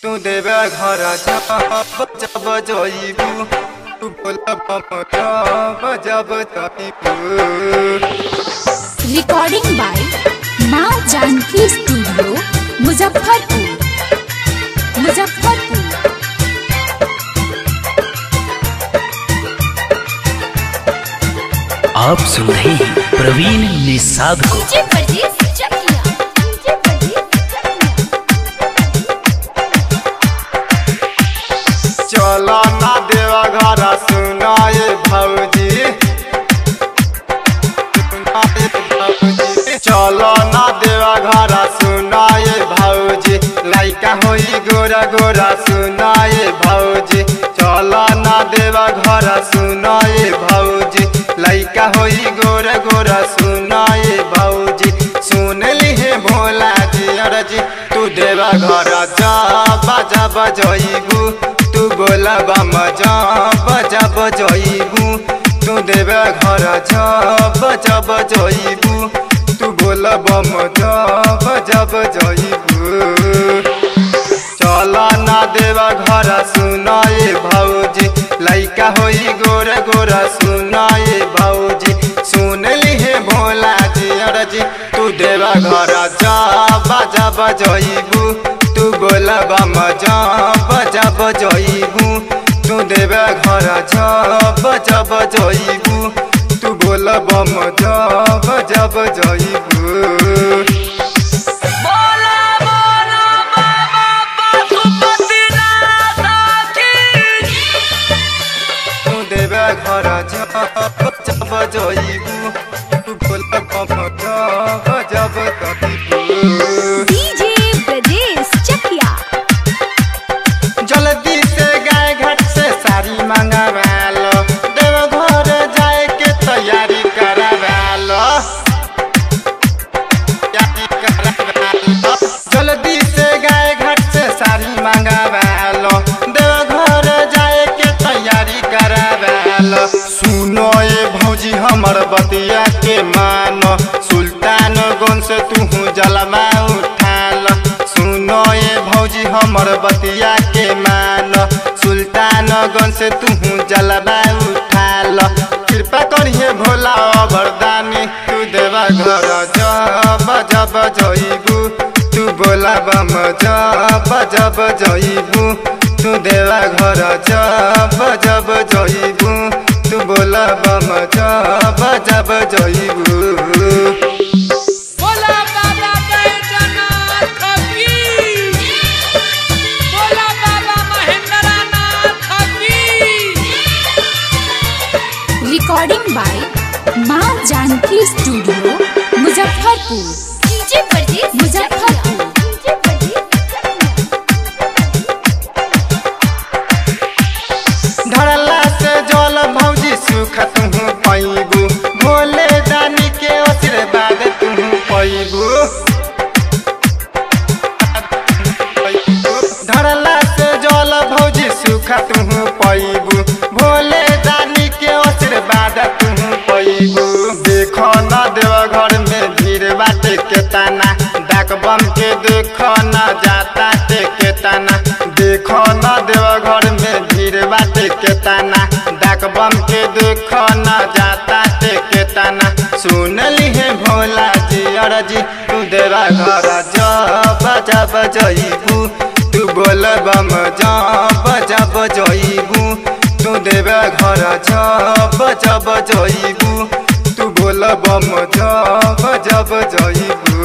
तू देवे घर जब जब जइबू तू बोलब जब जब जइबू रिकॉर्डिंग बाय माँ जानकी स्टूडियो मुजफ्फरपुर मुजफ्फरपुर आप सुन रहे हैं प्रवीण निषाद को डीजे परदेस चकिया डीजे परदेस चकिया चलो ना देवा घर सुनाए भौजी सुनाए भौजी चलो ना देवा घर सुनाए भौजी लइका होई गोरा गोरा सुनाए भौजी चलो ना देवा घर सुनाए भौजी लइका होई गोरा गोरा सुनाए भौजी सुन लिहे भोला जी अरजी तू देवा घर जा बाजा बजइबू तू बोला बम जब जब जइबू तू देवे घर जब जब जइबू तू बोला बम जब जब जइबू चल ना देवा घर सुनाए भौजी लइका होई गोरा गोरा सुनाए भौजी सुन लिहे भोला जी अरजी तू देवा घर जब जब जइबू तू बोला बम जब जब जइबू तू देवे घर जब जब जइबू तू बोला बम जब जब जइबू तू देवे घर जब जब जइबू तू बोला बम जब जब जइबू डीजे परदेस चकिया जल्दी से गाय घाट से साड़ी मंगवा लो देव घर जाए के तैयारी करवा लो तैयारी करवा लो। जल्दी से गाय घाट से साड़ी मंगवा लो देव घर जाए के तैयारी करवा लो सुनो ये भौजी हमर बतिया के मानो सुल्तान गन से तू जलमा उठा लो सुनो ये भौजी हमर बतिया के मान सुल्तान गन से तू जलवा उठा लो कृपा करिए भोला वरदानी तू देवा घर जब जब जइबू तू बोला बम जब जब जइबू तू देवा घर जब जब जइबू तू बोला बम जब जब जइबू बोला बाबा बैजनाथ की बोला बाबा महेंद्रनाथ की रिकॉर्डिंग बाय माँ जानकी स्टूडियो मुजफ्फरपुर डीजे परदेस मुजफ्फरपुर डीजे परदेस धरला से जल भौजी सुख तुहू पैबू भोले दानी के आशीर्वाद तुहू पैबू धरला से जल भौजी सुख तुहू पैबू भोले दानी के आशीर्वाद तुहू पैबू देखो न देव घर में भीड़ बाटे के ताना डाक बम के देखो न जाता ते के ताना देखो न देव घर में भीड़ बाटे के ताना डाक बम के देखो न जाता ते के ताना सुन लिहे भोला जी अरजी तू देवा घर जब जब जइबू तू बोल बम जब जब जइबू तू देवे घर जब जब जइबू तू बोल बम जब जब जइबू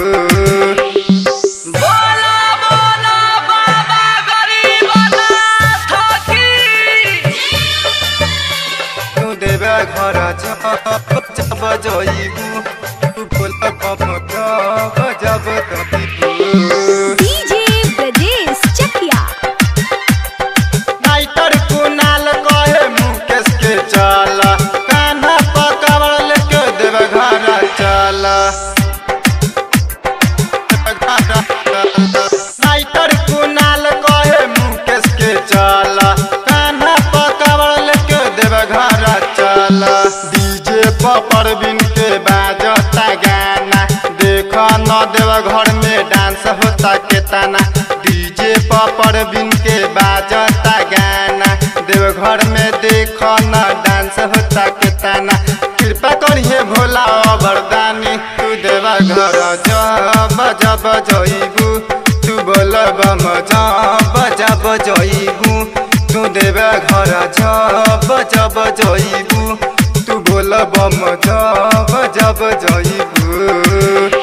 बोला बोला बाबा गरीबनाथ की तू देवे घर जब जब जइबू तू बोल बम जब जब जइबू डीजे परदेस चकिया नाइटर कुनाल कहे मुकेश के चल कान्हा पकड़ लेके देव घर चल नाइटर कुनाल कहे मुकेश के चल कान्हा पकड़ लेके देव घर चल डीजे पर परवीन के बाजता गाना देख न देव घर में डांस होता के ताना डीजे पर परवीन देखना डांस होता के ताना कृपा करिए भोला वरदानी तू देवा घर जब जब जइबू तू बोल बम जब जब जइबू तू देवा घर जब जब जइबू तू बोल बम जब जब जइबू